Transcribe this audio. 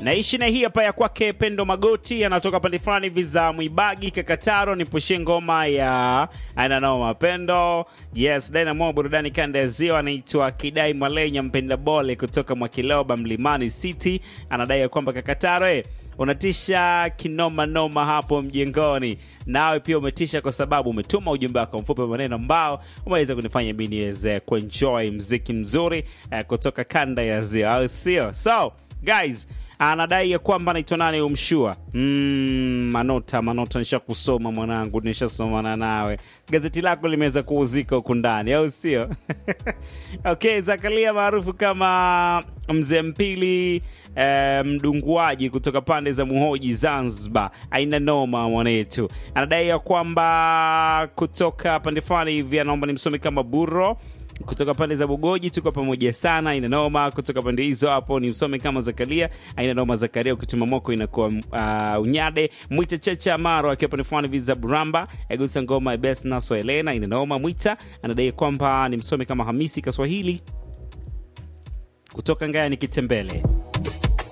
naishi na hii hapa ya kwake Pendo Magoti, anatoka pande fulani hivi za Mwibagi Kakataro. Nipushie ngoma ya ananao mapendo. Yes, Dynamo burudani kanda ya Ziwa, anaitwa Kidai Malenya mpenda bole kutoka Mwakiloba Mlimani City, anadai ya kwamba Kakataro eh, unatisha kinoma noma hapo mjengoni. Nawe pia umetisha kwa sababu umetuma ujumbe wako mfupi wa maneno ambao umeweza kunifanya mimi niweze kuenjoy mziki mzuri eh, kutoka kanda ya Ziwa, au sio? So guys anadai ya kwamba anaitwa nani umshua mm, manota manota nisha kusoma mwanangu nishasomana nawe gazeti lako limeweza kuuzika huku ndani au sio okay zakalia maarufu kama mzee mpili eh, mdunguaji kutoka pande za muhoji zanzibar aina noma mwanetu anadai ya kwamba kutoka pande fulani hivi anaomba nimsome kama buro kutoka pande za Bugoji tuko pamoja sana, aina noma. Kutoka pande hizo hapo ni msome kama Zakaria, aina noma. Zakaria ukituma moko inakuwa uh, unyade. Mwita Chacha Maro akiwa pande fulani hivi za Buramba, egusa ngoma best naso Elena, aina noma. Mwita anadai kwamba ni msome kama Hamisi Kaswahili kutoka Ngaya ni Kitembele.